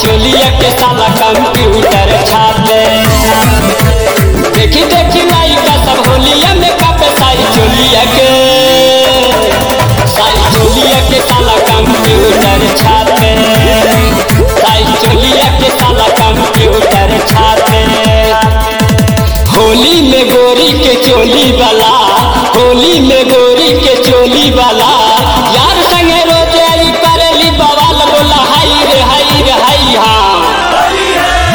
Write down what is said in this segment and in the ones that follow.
चोलिया के साला कंप्यूटर छापे देखी देखी लाइका सब होलिया में कापे साई चोलिया के साई चोलिया के साला कंप्यूटर छापे साई चोलिया के साला कंप्यूटर छापे होली में गोरी के चोली वाला होली में गोरी के चोली वाला यार संगे रोज आई करेली बवाल बोला हाई रे हाई रे हाई हाँ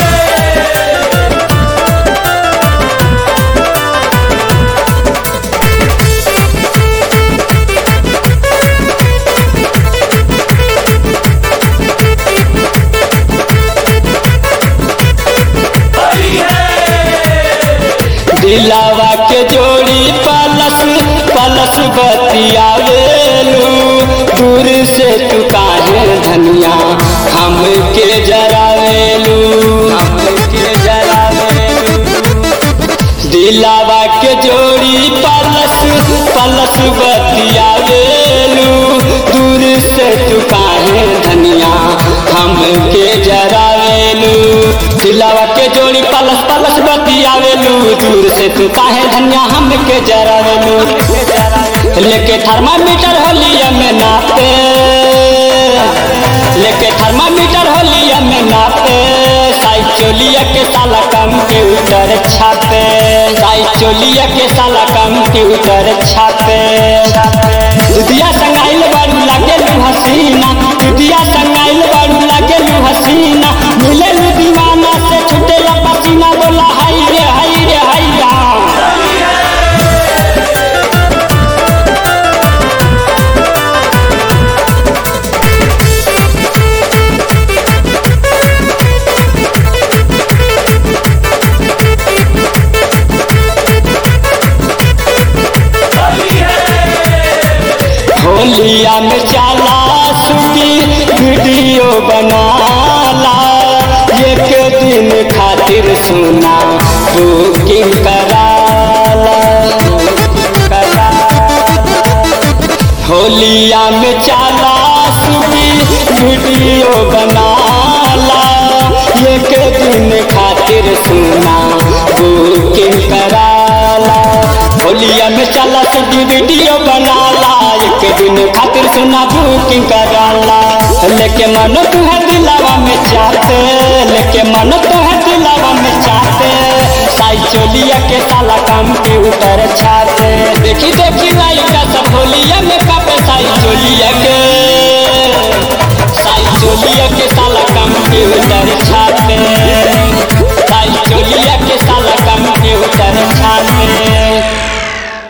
दिलावा के जोड़ी पलस पलस बतियावेलू दूर से तू काहे धनिया हम के जरावेलू हम के जरावेलू दिलावा के जोड़ी पलस पलस बतियावेलू दूर से तू काहे धनिया हम के जरावेलू दिलावा के जोड़ी पलस पलस बतियावेलू दूर से तू काहे धनिया हम के जरावेलू लेके थर्मामीटर होलिया में नापे लेके थर्मामीटर होलिया में नापे साई चोलिया के साला कंप्यूटर छापे साई चोलिया के साला कंप्यूटर छापे दुधिया संगाइल बारू लागेलू हसीना दुधिया संगाइल बारू लागेलू हसीना मिलेलू दीवाना से छुटेला पसीना बोला हाई रे हाई रे हाई रा होलिया में चाला सुखी वीडियो बनाला एक दिन खातिर सुना बुकिंग कराला कराला। होलिया में चाला सुखी वीडियो बनाला एक दिन खातिर सुना बुकिंग कराला होलिया में चला सुखी वीडियो बनाला एक दिन खातिर सुना बुकिंग कराला लेके मन तू है दिलावा में चाहते लेके मन तू है दिलावा में चाहते साई चोलिया के साला कंप्यूटर छाते देखी देखी लाइका सब होलिया में कापे साई चोलिया के